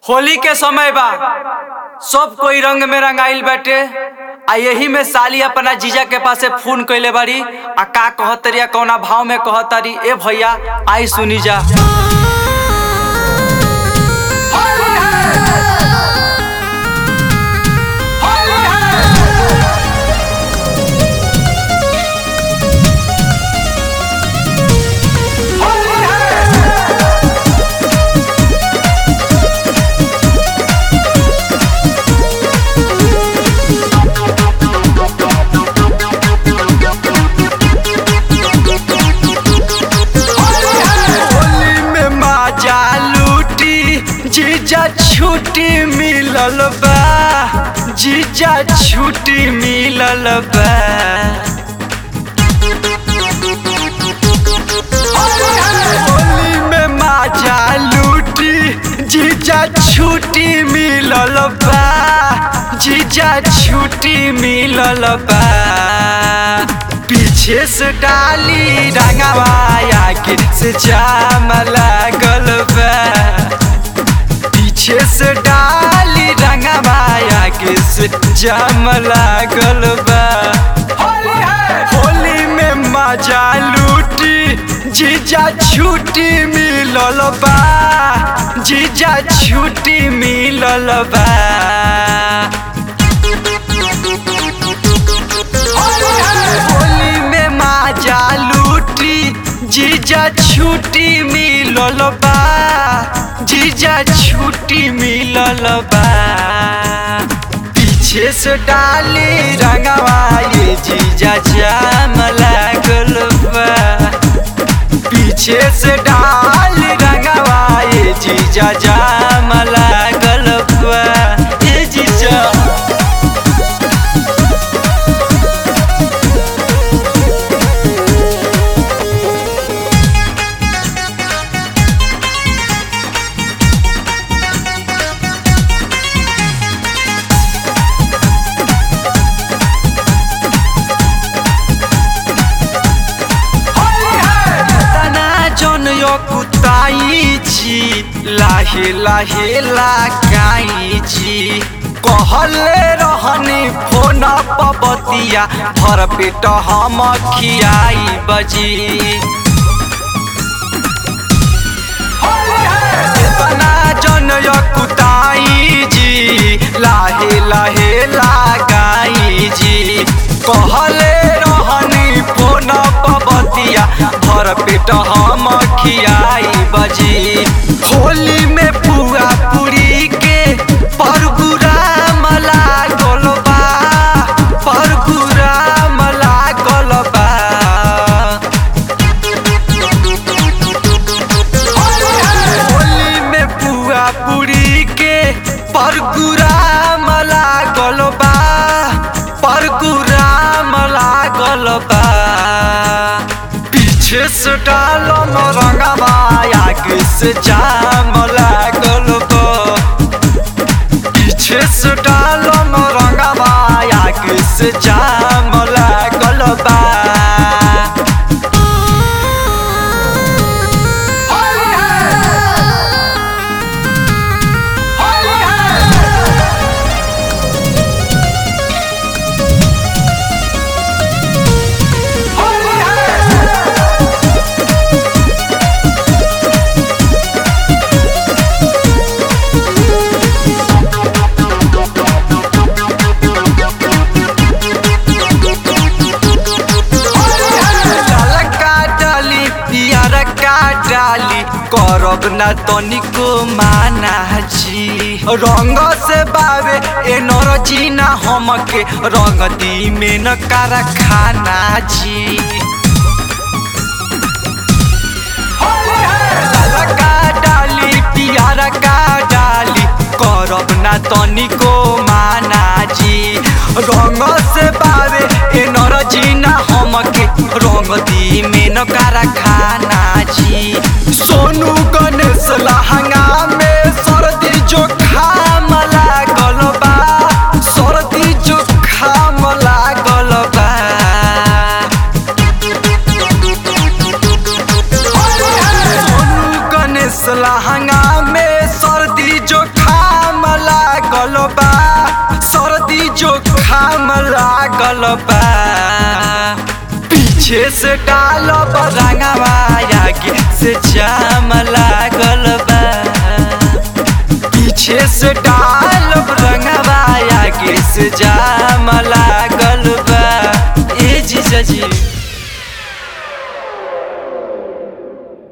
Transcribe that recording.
होली के समय बा सब कोई रंग में रंगाइल बाटे आ यही में साली अपना जीजा के पासे फोन कइले बाड़ी आ का कहतरिया कौना भाव में कहतरी ए भैया आई सुनी जा होली में माजा लूटी जीजा छुट्टी मिलल बा जीजा छुट्टी मिलल बा होली में माजा लूटी जीजा छुट्टी मिलल बा जीजा छुट्टी मिलल बा पीछे से डाली रंगवाया के से जाम लागल बा पीछे से डाली रंगवाया के से जाम लागल बा होली में मजा लूटी जीजा छुट्टी मिलल बा जीजा छुट्टी मिलल बा होली में माजा लूटी जीजा छुट्टी मिलल बा जीजा छुट्टी मिलल बा पीछे से डाली रंगवा ये जीजा जाम लागल बा पीछे से डाली रंगवा ये जीजा जाम लागल बा ये जीजा तना जन यो कुताई छी लाहे लाहे लगाई छी कहले रहनी फोन पबतिया भर पेट हम खियाई बजी तना जन यो कुताई जी लाहे लाहे लगाई जी कहले रहनी फोन पबतिया भर पेट हम खियाई बजी होली में पुआ पूरी के परगुराम लागल बा परगुराम लागल बा होली में पुआ पूरी के परगुराम लागल बा परगुराम लागल बा पीछे से डालम रंगवा आगे से जाम लागल बा पीछे से डालम रंगवा आगे से जाम लागल बा ललका डाली पियरका डाली करब ना तनिको माना जी रंग से बावे एनर्जी ना हमके रंग दी में न कारखाना जी ललका डाली पियरका डाली करब ना तनिको माना जी रंग से बावे एनर्जी ना हमके रंग दी में न कारखाना जी सोनू गणेश लहंगा में सर्दी जोखाम लागल बा सर्दी जोखाम लागल बा सोनू गणेश लहंगा में सर्दी जोखा बा पीछे से डालब रंगवा आगे से जाम लागल बा पीछे से डालब रंगवा आगे से जाम लागल बा ए जीजा जी